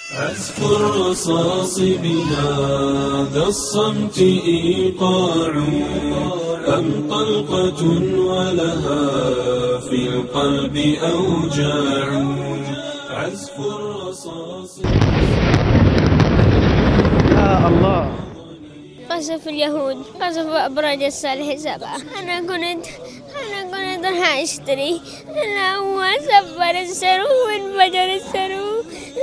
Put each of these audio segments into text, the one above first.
عزف الرصاص بهذا الصمت إيقاع أم طلقة ولها في القلب أوجاع عزف الرصاص يا الله قصف اليهود قصف أبراج الصالح سبعة أنا كنت أنا كنت راح أشتري أنا هو سفر السرو وانفجر السرو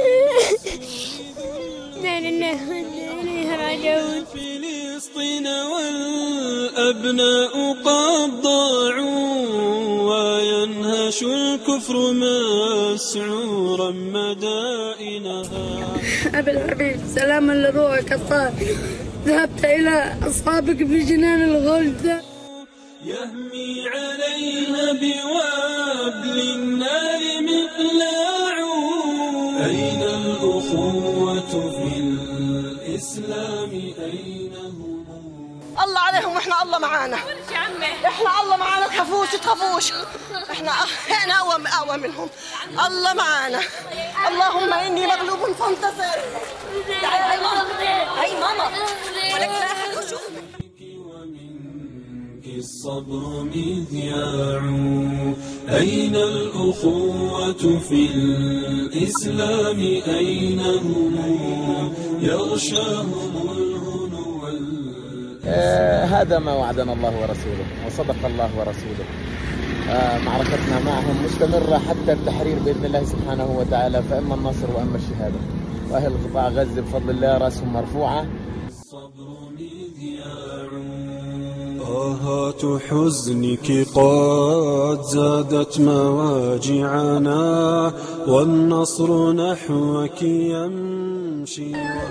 لا لله وإنا إليه راجعون فلسطين والأبناء قد ضاعوا وينهش الكفر مسعورا مدائنها أبي الحبيب سلاما لروحك الطاهر ذهبت إلى أصحابك في جنان الغلد يهمي عليها بوابل النار مقلاع أين الأخوة في الإسلام أين هم الله عليهم واحنا الله معانا احنا الله معانا تخافوش تخافوش احنا احنا اقوى اقوى منهم الله معانا اللهم اني مغلوب فانتصر تعالي هاي ماما هاي ماما ولك لا أحد يشوفك. ومنك الصبر مذياع أين الأخوة في الإسلام أين هم يغشاهم الهنو وال- آه هذا ما وعدنا الله ورسوله وصدق الله ورسوله آه معركتنا معهم مستمرة حتى التحرير بإذن الله سبحانه وتعالى فإما النصر وإما الشهادة وأهل قطاع غزة بفضل الله رأسهم مرفوعة الصبر مذياع آهات حزنك قد زادت مواجعنا والنصر نحوك يمشي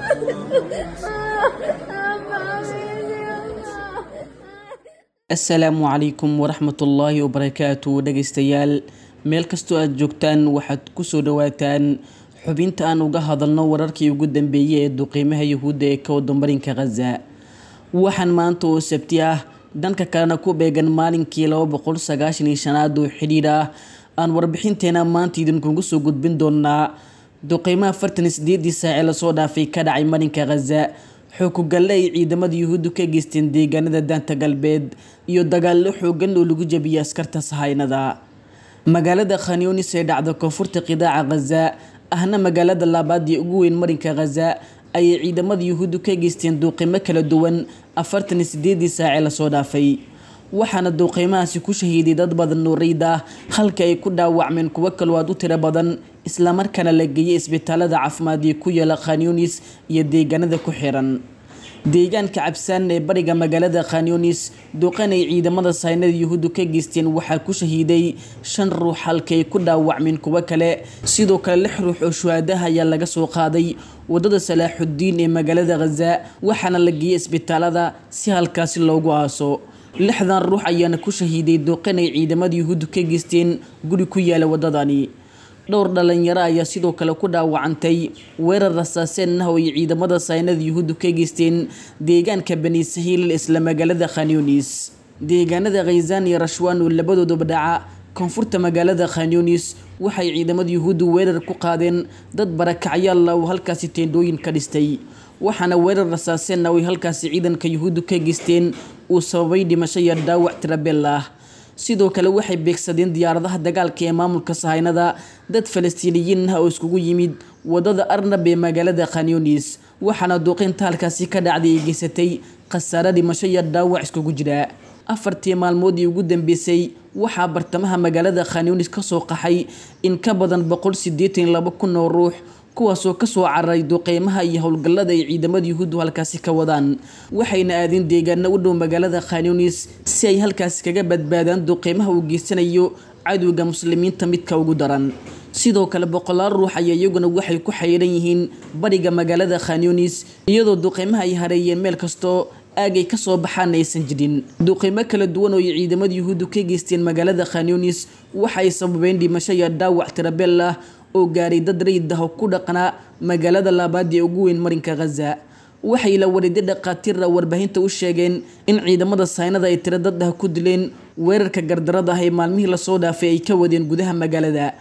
asalaamu calaykum waraxmatullaahi wabarakaatu dhegaystayaal meel kastoo aad joogtaan waxaad kusoo dhawaataan xubinta aan uga hadalno wararkii ugu dambeeyey ee duqiimaha yuhuudda ee ka wada marinka khaza waxaan maanta oo sabti ah dhanka kalena ku beegan maalinkii laba boqol sagaashan iyo shanaad oo xidhiidh ah aan warbixinteena maanta idinkugu soo gudbin doonaa duqiimaha afartan iyo sideedii saace lasoo dhaafay ka dhacay marinka khaza xookugalle ay ciidamada yuhuuddu ka geysteen deegaanada daanta galbeed iyo dagaallo xoogan oo lagu jabiyay askarta sahaynada magaalada khanyunis ee dhacda koonfurta qidaaca khaza ahna magaalada labaad ee ugu weyn marinka khaza ayay ciidamada yuhuuddu ka geysteen duuqimo kala duwan afartan iyo sideedii saace lasoo dhaafay waxaana duuqeymahaasi ku shahiiday dad badan oo rayid ah halka ay ku dhaawacmeen kuwo kaloo aad u tiro badan islamarkaana la geeyay isbitaalada caafimaad ee ku yaala khanyunis iyo deegaanada ku xiran deegaanka cabsaan ee bariga magaalada khanyunis duqan ay ciidamada saynada yuhuuddu ka geysteen waxaa ku shahiiday shan ruux halka ay ku dhaawacmeen kuwo kale sidoo kale lix ruux oo shuhaadaha ayaa laga soo qaaday wadada salaaxudiin ee magaalada khaza waxaana la geeyay isbitaalada si halkaasi loogu aaso lixdan ruux ayaana ku shahiiday duqan ay ciidamada yuhuuddu ka geysteen guri ku yaala wadadani dhowr dhalinyaro ayaa sidoo kale ku dhaawacantay weerar rasaaseen ah oo ay ciidamada saynada yuhuuddu ka geysteen deegaanka bani sahiil isla magaalada khanyunis deegaanada khayzaan iyo rashwaan oo labadooduba dhaca koonfurta magaalada khanyunis waxay ciidamada yuhuuddu weerar ku qaadeen dad barakacyaal ah oo halkaasi teendhooyin ka dhistay waxaana weerar rasaaseen ah oo ay halkaasi ciidanka yuhuuddu ka geysteen uu sababay dhimasho iyo dhaawac tirabeel ah sidoo kale waxay beegsadeen diyaaradaha dagaalka ee maamulka sahaynada dad falastiiniyiin ah oo iskugu yimid wadada arnab ee magaalada khanyunis waxaana duuqeynta halkaasi ka dhacday ay geysatay khasaare dhimasho iyo dhaawac iskugu jira afartii maalmoodii ugu dambeysay waxaa bartamaha magaalada khanyunis kasoo qaxay in ka badan boqol sideetan iyo laba kun oo ruux kuwaasoo kasoo cararay duqeymaha iyo howlgallada ay ciidamada yuhuuddu halkaasi ka wadaan waxayna aadeen deegaano u dhow magaalada khanyunis si ay halkaasi kaga badbaadaan duqeymaha uu geysanayo cadowga muslimiinta midka ugu daran sidoo kale boqolaal ruux ayaa iyaguna waxay ku xayiran yihiin bariga magaalada khanyunis iyadoo duqeymaha ay hareeyeen meel kastoo aagay kasoo baxaan aysan jirin duqeymo kala duwan oo ay ciidamada yuhuuddu ka geysteen magaalada khanyunis waxay sababeen dhimasho iyo dhaawac tirabeel ah oo gaaray dad rayid ah oo ku dhaqnaa magaalada labaad ee ugu weyn marinka khaza waxay la wareeday dhaqaatiira warbaahinta u sheegeen in ciidamada saynada ay tiro dad ah ku dileen weerarka gardarada ah ee maalmihii lasoo dhaafay ay ka wadeen gudaha magaalada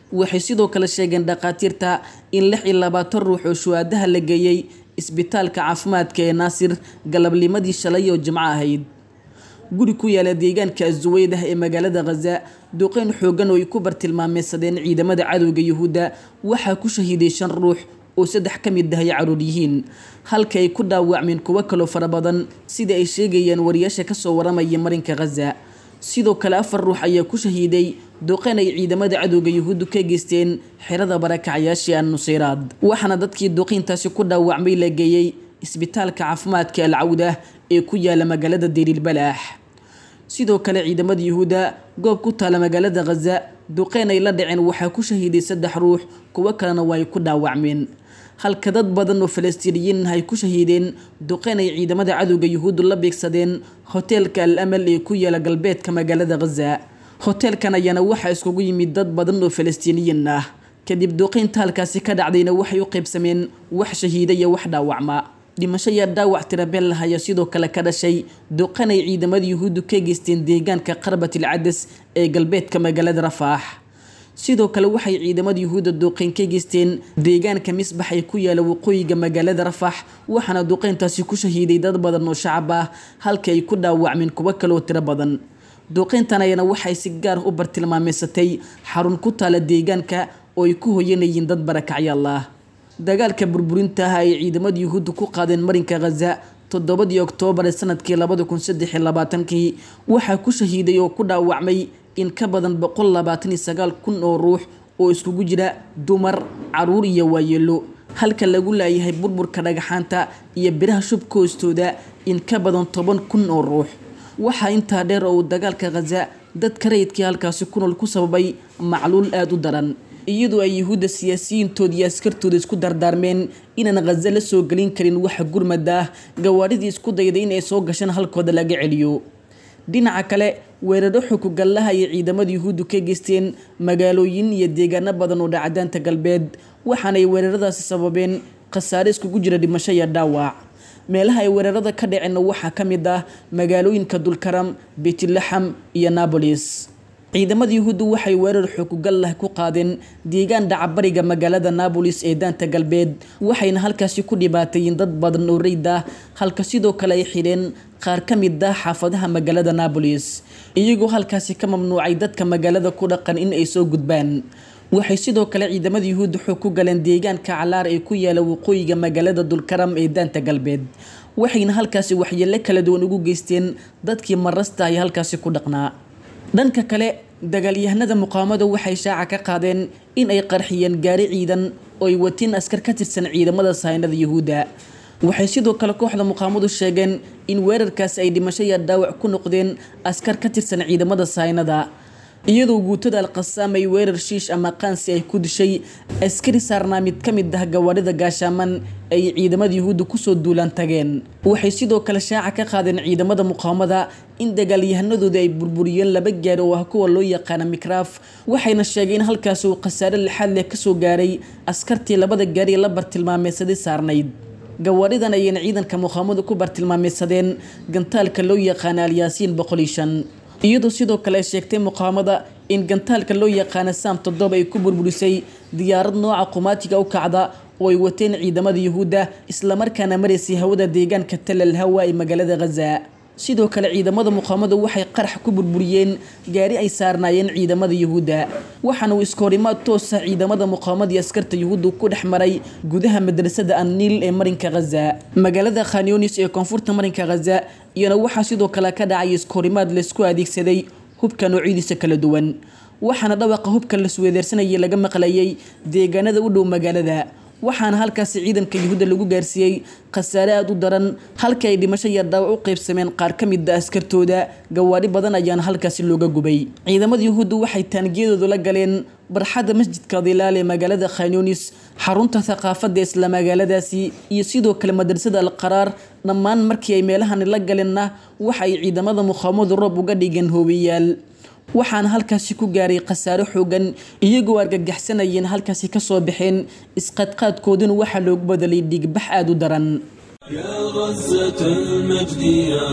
waxay sidoo kale sheegeen dhakhaatiirta in lix iyo labaatan ruux oo shuhaadaha la geeyey isbitaalka caafimaadka ee naasir galabnimadii shalay oo jimco ahayd guri ku yaala deegaanka azuweydah ee magaalada khaza duqeyn xoogan oo ay ku bartilmaameysadeen ciidamada cadowga yuhuudda waxaa ku shahiiday shan ruux oo saddex ka mid ah ay caruur yihiin halka ay ku dhaawacmeen kuwo kaloo fara badan sida ay sheegayaan wariyaasha kasoo waramaya marinka khaza sidoo kale afar ruux ayaa ku shahiiday duqeyn ay ciidamada cadowga yuhuuddu ka geysteen xerada barakacyaashii an nuseyraad waxaana dadkii duqeyntaasi ku dhaawacmay la geeyey isbitaalka caafimaadka al cawdah ee ku yaala magaalada deriilbalaax sidoo kale ciidamada yuhuudda goob ku taala magaalada khaza duqeyn ay la dhaceen waxaa ku shahiiday saddex ruux kuwo kalena waa ay ku dhaawacmeen halka dad badan oo falastiiniyiin ay ku shahiideen duqeyn ay ciidamada cadowga yuhuuddu la beegsadeen hoteelka al amal ee ku yaala galbeedka magaalada khaza hoteelkan ayaana waxaa iskugu yimid dad badan oo falastiiniyiin ah kadib duqeynta halkaasi ka dhacdayna waxay u qaybsameen wax shahiida iyo wax dhaawacma dhimasho iyo dhaawac tirabeel lah ayaa sidoo kale ka dhashay duqan ay ciidamada yuhuuddu ka geysteen deegaanka qarbatil cadas ee galbeedka magaalada rafaax sidoo kale waxay ciidamada yuhuudda duqeyn ka geysteen deegaanka misbax ee ku yaala waqooyiga magaalada rafax waxaana duqeyntaasi ku shahiiday dad badan oo shacab ah halka ay ku dhaawacmeen kuwo kaleoo tiro badan duqeyntan ayana waxay si gaar u bartilmaameysatay xarun ku taala deegaanka oo ay ku hoyanayeen dad barakacyaal ah dagaalka burburinta ah ay ciidamada yuhuudda ku qaadeen marinka khaza toddobadii oktoobar ee sanadkii labada kun saddex iyo labaatankii waxaa ku shahiiday oo ku dhaawacmay in ka badan boqol labaatan iyo sagaal kun oo ruux oo iskugu jira dumar caruur iyo waayeelo halka lagu laayahay burburka dhagaxaanta iyo biraha shubka hoostooda in ka badan toban kun oo ruux waxaa intaa dheer oo uu dagaalka khaza dadka rayidkii halkaasi ku nool ku sababay macluul aada u daran iyadoo ay yuhuudda siyaasiyiintooda iyo askartooda isku dardaarmeen inaan khaza la soo gelin karin waxa gurmada ah gawaaridii isku dayday in ay soo gashaan halkooda laga celiyo dhinaca kale weeraro xukugallaha ay ciidamada yuhuuddu ka geysteen magaalooyin iyo deegaano badan oo dhacdaanta galbeed waxaanay weeraradaasi sababeen khasaare iskugu jira dhimasho iyo dhaawac meelaha ay weerarada ka dhaceenna waxaa ka mid ah magaalooyinka dulkaram beytlaxam iyo nabolis ciidamada yuhuuddu waxay weerar xukugal lah ku qaadeen deegaan dhacabariga magaalada nabolis ee daanta galbeed waxayna halkaasi ku dhibaateeyeen dad badan oo reyd ah halka sidoo kale ay xidheen qaar ka mid ah xaafadaha magaalada nabolis iyagoo halkaasi ka mamnuucay dadka magaalada ku dhaqan in ay soo gudbaan waxay sidoo kale ciidamada yuhuudda xog ku galeen deegaanka calaar ee ku yaala waqooyiga magaalada dulkaram ee daanta galbeed waxayna halkaasi waxyeelo kala duwan ugu geysteen dadkii marasta ay halkaasi ku dhaqnaa dhanka kale dagaalyahanada muqaamada waxay shaaca ka qaadeen in ay qarxiyeen gaari ciidan oo ay watiin askar ka tirsan ciidamada sahaynada yuhuudda waxay sidoo kale kooxda muqaamadu sheegeen in weerarkaasi ay dhimasho iyo dhaawac ku noqdeen askar ka tirsan ciidamada sahaynada iyadoo guutada alqasaam ay weerar shiish ama qaansi ay ku dishay askari saarnaa mid ka mid ah gawaarida gaashaaman ay ciidamada yuhuudda kusoo duulaan tageen waxay sidoo kale shaaca ka qaadeen ciidamada muqaamada in dagaalyahanadooda ay burburiyeen laba gaari oo ah kuwa loo yaqaana mikraaf waxayna sheegeen in halkaasi uu khasaare lixaad leh kasoo gaaray askartii labada gaari ee la bartilmaameysaday saarnayd gawaaridan ayayna ciidanka muqaamadu ku bartilmaameysadeen gantaalka loo yaqaana alyaasiin boqol iyo shan iyadoo sidoo kale ay sheegtay muqaamada in gantaalka loo yaqaana saam toddoba ay ku burburisay diyaarad nooca qumaatiga u kacda oo ay wateen ciidamada yuhuudda islamarkaana maraysay hawada deegaanka talal hawa ee magaalada khaza sidoo kale ciidamada muqaamadu waxay qarax ku burburiyeen gaari ay saarnaayeen ciidamada yuhuudda waxaana uu iskahorimaad toosa ciidamada muqaamada iyo askarta yuhuudda ku dhex maray gudaha madrasada anniil ee marinka khaza magaalada khanyonis ee koonfurta marinka khaza iyana waxaa sidoo kale ka dhacay iskahorimaad laysku adeegsaday hubka noocyadiisa kala duwan waxaana dhawaqa hubka la suweedeersanayay laga maqlayay deegaanada u dhow magaalada waxaana halkaasi ciidanka yuhuudda lagu gaarsiiyey khasaare aada u daran halka ay dhimasho iyo dhaawac u qaybsameen qaar ka mid a askartooda gawaari badan ayaana halkaasi looga gubay ciidamada yuhuudda waxay taangiyadoodu la galeen barxadda masjidka dilaal ee magaalada khanyunis xarunta thaqaafadda isla magaaladaasi iyo sidoo kale madrasada alqaraar dhammaan markii ay meelahani la galeenna waxa ay ciidamada muqaamadu roob uga dhigeen hoobiyaal waxaana halkaasi ku gaaray khasaare xoogan iyagoo argagaxsanayeen halkaasi kasoo baxeen isqadqaadkooduna waxaa loogu badalay dhigbax aada u daran يا غزة المجد يا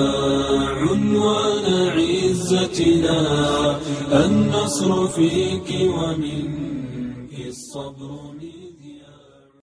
عنوان عزتنا النصر فيك ومنك الصبر من